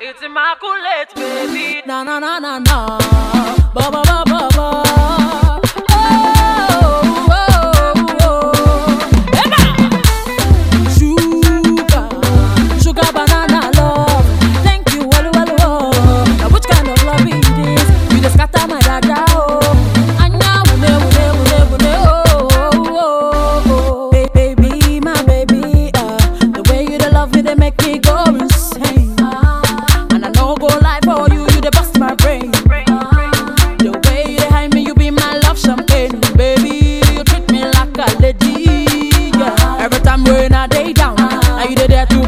It's immaculate, baby. Na na na na na. Ba ba ba ba ba. Oh, oh, oh. Emma! Sugar, sugar banana love. Thank you, well, well, well. Now which kind of love is this? You just scatter my dada, oh. Anya, wune, wune, wune, wune, oh, oh, oh. Ba- Baby, my baby, uh, the way you dey love me, they make me go insane. And I no go lie for you, you dey bust my brain. The way you dey hide me, you be my love champagne, baby. You treat me like a lady. Yeah. Every time when I day down, now you dey there to